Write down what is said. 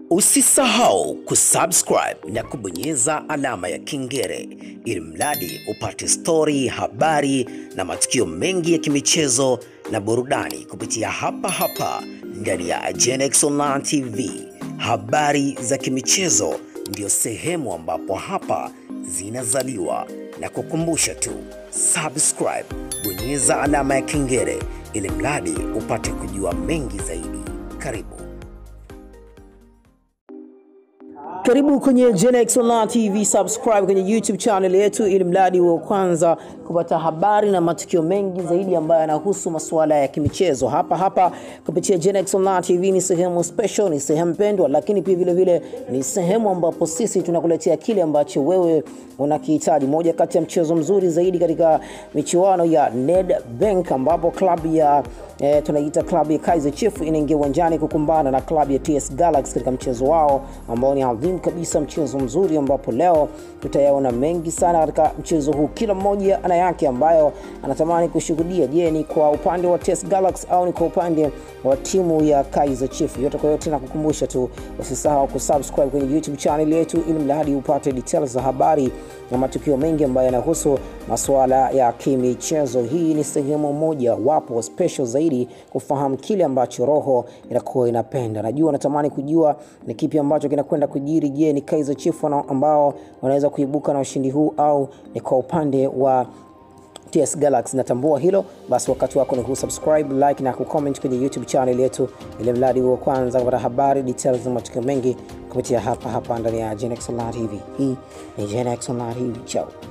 Usisahau kusubscribe na kubonyeza alama ya kengele ili mradi upate stori, habari na matukio mengi ya kimichezo na burudani kupitia hapa hapa ndani ya Genex Online TV. Habari za kimichezo ndio sehemu ambapo hapa zinazaliwa, na kukumbusha tu subscribe, bonyeza alama ya kengele ili mradi upate kujua mengi zaidi. Karibu. Karibu kwenye Genex Online TV, subscribe kwenye YouTube channel yetu ili mradi wa kwanza kupata habari na matukio mengi zaidi ambayo yanahusu masuala ya kimichezo hapa hapa kupitia Genex Online TV. Ni sehemu special, ni sehemu pendwa, lakini pia vile vile ni sehemu ambapo sisi tunakuletea kile ambacho wewe unakihitaji. Moja kati ya mchezo mzuri zaidi katika michuano ya Nedbank ambapo klabu ya eh, tunaita klabu ya Kaizer Chiefs inaingia uwanjani kukumbana na klabu ya TS Galaxy katika mchezo wao ambao ni adhimu kabisa, mchezo mzuri ambapo leo tutayaona mengi sana katika mchezo huu. Kila mmoja ana yake ambayo anatamani kushuhudia. Je, ni kwa upande wa TS Galaxy au ni kwa upande wa timu ya Kaizer Chiefs? Yote kwa yote, nakukumbusha tu usisahau kusubscribe kwenye YouTube channel yetu ili mradi upate details za habari na matukio mengi ambayo yanahusu masuala ya kimichezo. Hii ni sehemu moja wapo special zaidi kufahamu kile ambacho roho inakuwa inapenda. Najua natamani kujua ni kipi ambacho kinakwenda kujiri. Je, ni Kaizer Chiefs wana- ambao wanaweza kuibuka na ushindi huu au ni kwa upande wa TS Galaxy. Natambua hilo, basi wakati wako ni kusubscribe, like na kucomment kwenye YouTube channel yetu, ili mradi wa kwanza kupata habari details na matukio mengi kupitia hapa hapa ndani ya Genex Online TV. Hii ni Genex Online TV. Ciao.